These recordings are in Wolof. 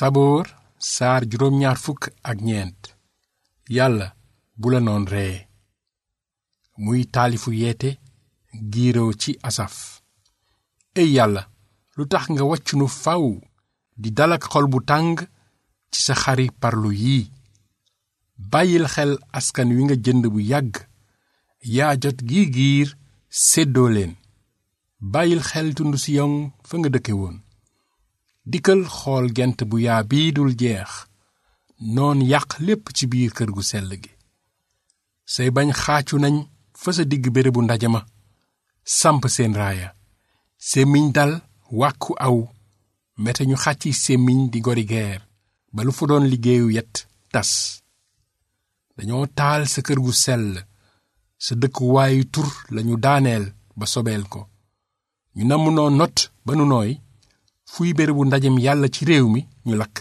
saboor saar juróom ñaar fukk ak ñeent yàlla bu la noon ree muy taalifu yeete giiroo ci asaf ey yàlla lu tax nga wàccunu faw di dalak xol bu tàng ci sa xari parlu yii bàyyil xel askan wi nga jënd bu yàgg yaa jot gii giir séddoo leen bàyyil xel tund siyon fa nga dëkke woon dikkal xool gent bu yaa bii dul jeex noon yàq lépp ci biir kër gu sell gi say bañ xaacu nañ fa sa digg bérébu ndaje ma samp seen raaya sémmiñ dal wàkku aw mete ñu xàcci sémmiñ di gori geer ba lu fa doon liggéeyu yet tas dañoo taal sa kër gu sell sa dëkkuwaayu tur lañu daaneel ba sobeel ko ñu namm noo not ba nu nooy fuy bérébu ndajem yàlla ci réew mi ñu lakk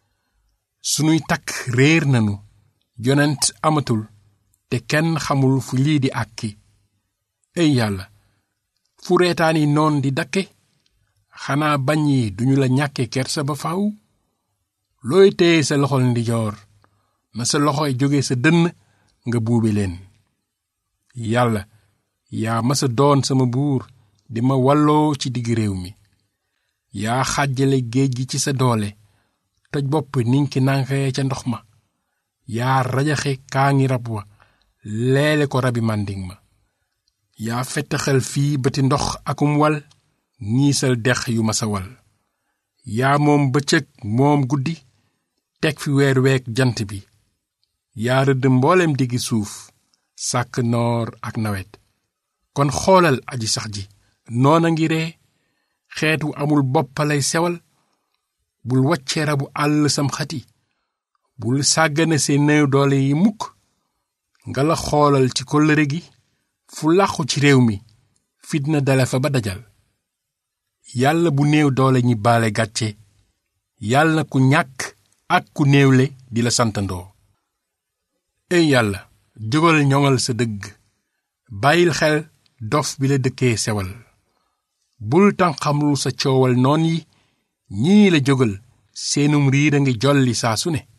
sunuy takk réer nanu yonent amatul te kenn xamul fu lii di àkki ey yàlla fu reetaani noon di dakke xanaa bañ yi duñu la ñàkke kersa ba faw looy téye sa loxol ndijoor na sa loxoy jóge sa dënn nga buube leen yàlla yaa masa doon sama buur di ma walloo ci digg réew mi yaa xàjjale géej gi ci sa doole toj bopp ninki nanxee ca ndox ma yaa rajaxe kaa ngi rab wa leele ko rabi mànding ma yaa fettaxal fii bëti ndox akum wal ñiisal dex yu ma sa wal yaa moom bëccëg moom guddi teg fi weer week jant bi yaa rëdd mboolem diggi suuf sàkk noor ak nawet kon xoolal aji sax ji noona ngi ree xeetu amul boppalay sewal bul wacce rabu àll sam xati bul sàggane seen néew doole yi mukk nga la xoolal ci kóllëre gi fu làqu ci réew mi fitna dale fa ba dajal yàlla bu néew doole ñi baale gàcce yàlla na ku ñàkk ak ku néewle di la santandoo ey yàlla jógal ñoŋal sa dëgg bàyyil xel dof bi la dëkkee sewal bul tànqamlu sa coowal noon yi ñii la jógal seenum riir a ngi jolli saa su ne